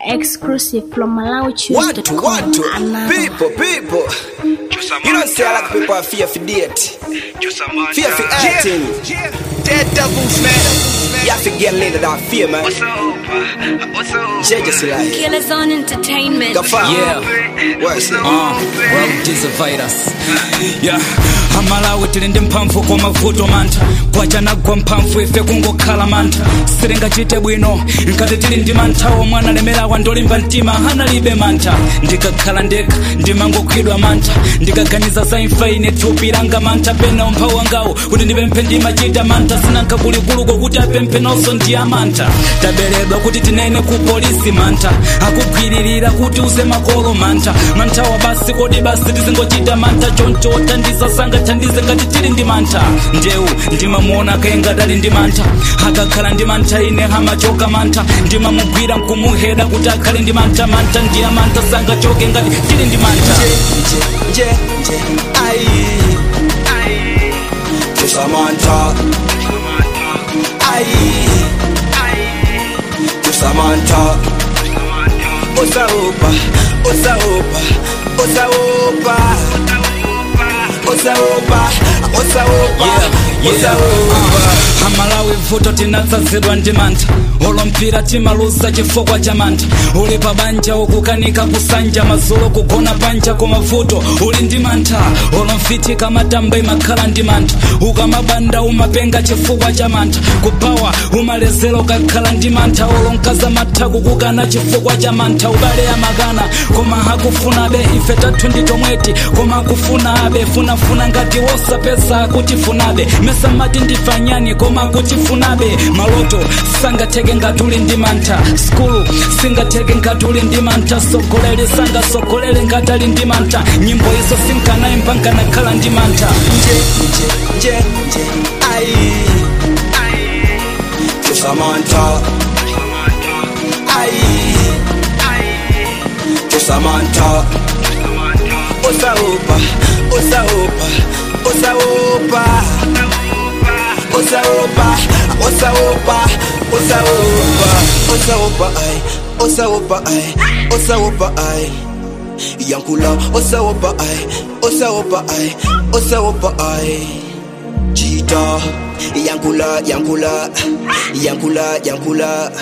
Exclusive from Watu, MalawiChoose.com. watu, Another. people, people. You don't say I like people are fear for date. Fear for acting. Dead devils, man. You have to get laid that fear, man. What's up? What's up? Judges like. Killers on entertainment. Gafa. Yeah. What's it? Uh, world is a virus yeah amalawi tili ndi mphamvu kwa mavuto mantha kwachanagwa mphamvu ife kungokhala mantha sitingachite bwino nkati tili ndi manthawo mwana lemerawa ndolimba mtima analibe mantha ndikakhala ndekha ndimangokhwidwa mantha ndikaganiza za imfa ine thupi langa mantha pena umphawi wangawo kuti ndipemphe ndimachita mantha sinanka kulikuluko kuti apemphe nonso ndi amantha taberedwa kuti tinene ku polisi mantha akugwiririra kuti uze makolo mantha manthawa basi kodi basi tizingochita mantha choncho othandiza sangathandize ngati tili ndi mantha ndewu ndimamuona kaingati ali ndi mantha akakhala ndi mantha ine amachoka mantha ndimamugwira nkumuheda kuti akhale ndi mantha mantha ndiye mantha sangachoke ngati tili ndi mantha Nje, nje, ai. Tusamantha. Ai. Tusamantha. Osaopa, osaopa, osaopa. Osaopa, osaopa, osaopa. amalawi vuto tinatsazidwa ndi mantha olompira timaluza chifukwa cha mantha uli pa banja ukukanika kusanja mazulo kugona panja koma vuto uli ndi mantha olomfitika matamba imakhala ndi mantha ukamabanda umapenga chifukwa cha mantha kupawa umalezera ukakhala ndi mantha olonkaza matha kukukana chifukwa cha mantha ubale amakana koma hakufunabe ife tathu ndi tomweti koma akufunabe funafuna ngati wosapeza akutifunabe mesa mati ndifanyani koma akutifunabe maloto sangatheke ngati uli ndi mantha skulu singatheke ngati uli ndi mantha sogolere sangasogolere ngati ali ndi mantha nyimbo izo sinkanaimba nkanakhala ndi mantha Nje, nje, nje, nje, ai. Tusamantha. Ai. Tusamantha. Osaopa, osaopa, osaopa. Osaopa, osaopa, osaopa. Osaopa ai, osaopa ai, osaopa ai. Yankula, osaopa ai, osaopa ai, osaopa ai. Cheetah, yankula, yankula, yankula, yankula.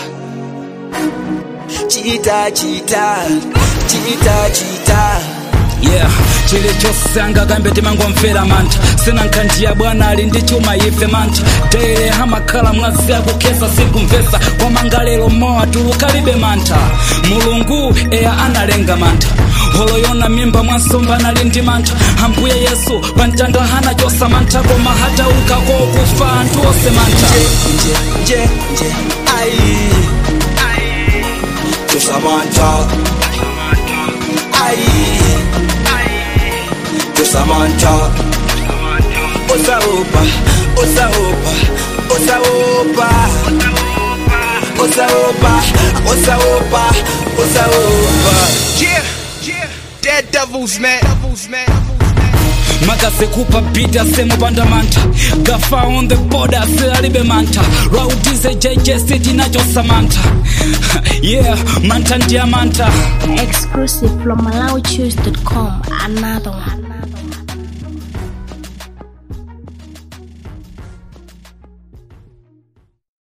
Cheetah, cheetah, cheetah, cheetah. yeah chilichonse angakambe timangomvera mantha sinankhandiya bwana ali ndi chuma ife mantha dere hamakhala mwazi akukhesa sikumvesa koma ngalero mowa tulukalibe mantha mulungu eya analenga mantha holoyona mimba mwansomba anali ndi mantha ambuye yesu pamtanda hanachosa mantha koma hataukako kufa anthu onse mantha Nje, nje, nje, ai. Tusamantha. Ai. Tusamantha. Osaopa, osaopa, osaopa. Osaopa, osaopa, osaopa. Yeah. Yeah. Dead devils, man. Devils, man. makazikupa pita semupanda mantha gafa on the border alibe mantha raudize jejesi tinachosa mantha yeah mantha ndiya mantha Exclusive from MalawiChoose.com. Another one.